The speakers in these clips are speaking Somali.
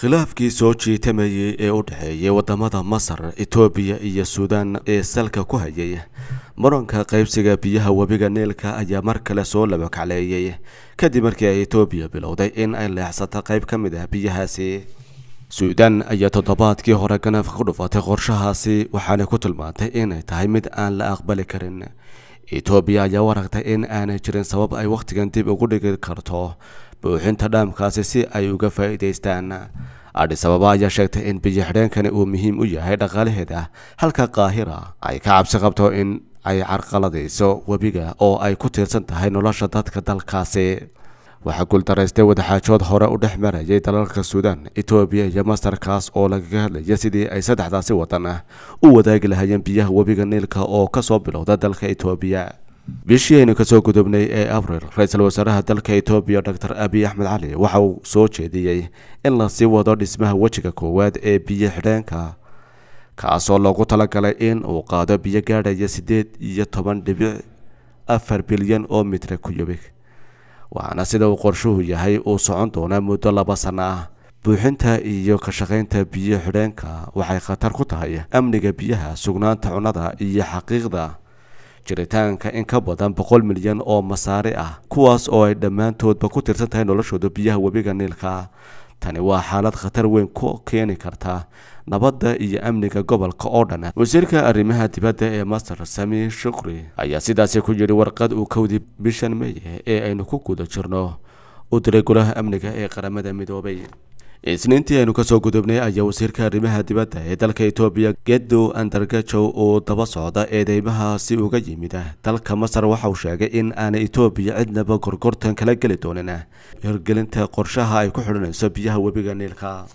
khilaafkii soo jiitamayay ee u dhexeeyay wadamada masar etoobiya iyo suudaan ee salka ku hayay muranka qaybsiga biyaha webiga niilka ayaa mar kale soo labakacleeyay kadib markii ay etoobiya bilowday in ay leexsato qayb ka mid ah biyahaasi suudaan ayaa toddobaadkii hore ganafka ku dhufatay qorshahaasi waxaana ku tilmaantay inay tahay mid aan la aqbali karin etoobiya ayaa u aragtay in aanay jirin sabab ay wakhtigan dib ugu dhigi karto buuxinta dhaamkaasi si ay uga faa'iidaystaan adhis ababa ayaa sheegtay in biyo xidheenkani uu muhiim u yahay dhaqaalaheeda halka qaahira ay ka cabsi qabto in ay carqaladayso webiga oo ay ku tiirsan tahay nolosha dadka dalkaasi waxaa guuldaraystay wadaxaajood hore u dhex marayay dalalka suudaan etoobiya iyo mastarkaas oo lagaga hadlaya sidii ay saddexdaasi wadan ah u wadaagi lahayeen biyaha webiga niilka oo kasoo bilowda dalka etoobiya bishii aynu kasoo gudubnay ee abril ra-iisul wasaaraha dalka etoobiya doctor abiy axmed cali waxa uu soo jeediyey in lasii wado dhismaha wejiga koowaad ee biyo xidheenka kaasoo loogu talagalay in uu qaado biyo gaadhaya siddeed iyo toban dhibic afar bilyan oo mitre kuyubig waxaana sida uu qorshuhu yahay uu socon doonaa muddo laba sano ah buuxinta iyo ka shaqaynta biyo xidheenka waxay khatar ku tahay amniga biyaha sugnaanta cunnada iyo xaqiiqda jiritaanka in ka badan boqol milyan oo masaari ah kuwaas oo ay dhammaantoodba ku tirsan tahay noloshooda biyaha webiga niilka tani waa xaalad khatar weyn ku keeni karta nabadda iyo amniga gobolka oo dhan wasiirka arrimaha dibadda ee masar sami shukri ayaa sidaasi ku yidhi warqad uu kowdii bishan meye ee aynu ku guda jirno u diray golaha amniga ee qaramada midoobay isniintii aynu kasoo gudubnay ayaa wasiirka arrimaha dibadda ee dalka etoobiya gedo andargajow uu daba socda eedeymahaasi uga yimid dalka masar waxa uu sheegay in aanay etoobiya cidnaba gorgortan kala geli doonin hirgelinta qorshaha ay ku xidhanayso biyaha webiga niilka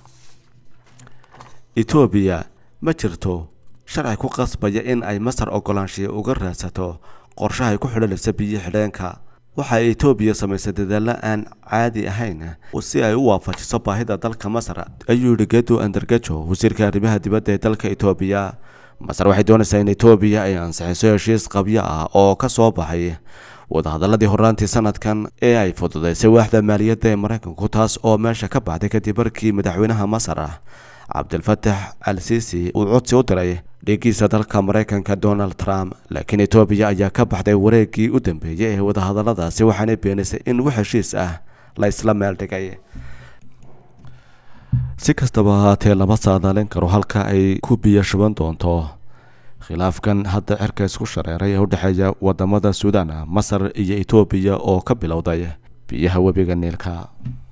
etoobiya ma jirto sharci ku qasbaya in ay masar ogolaanshiya uga raadsato qorshaha ay ku xidhanayso biyo xidheenka waxa ay etoobiya samaysay dadaalo aan caadi ahayn si ay u waafajiso baahida dalka masar ayuu yihi gedo andargajo wasiirka arrimaha dibadda ee dalka etoobiya masar waxay doonaysaa in etoobiya ay ansixiso heshiis qabyo ah oo ka soo baxay wadahadaladii horaantii sanadkan ee ay fududaysay waaxda maaliyadda ee maraykanku taas oo meesha ka baxday kadib markii madaxweynaha masar cabdilfatax al sisi uu codsi u diray dhigiisa dalka maraykanka donald trump laakiin etoobiya ayaa ka baxday wareegii u dambeeyey ee wadahadaladaasi waxaanay beenaysay in wax heshiis ah la isla meel dhigay si kastaba ahaatee lama saadaalin karo halka ay ku biyo shuban doonto khilaafkan hadda cirka isku shareeray ee u dhexeeya wadamada suudaan masar iyo etoobiya oo ka bilowday biyaha webiga niilka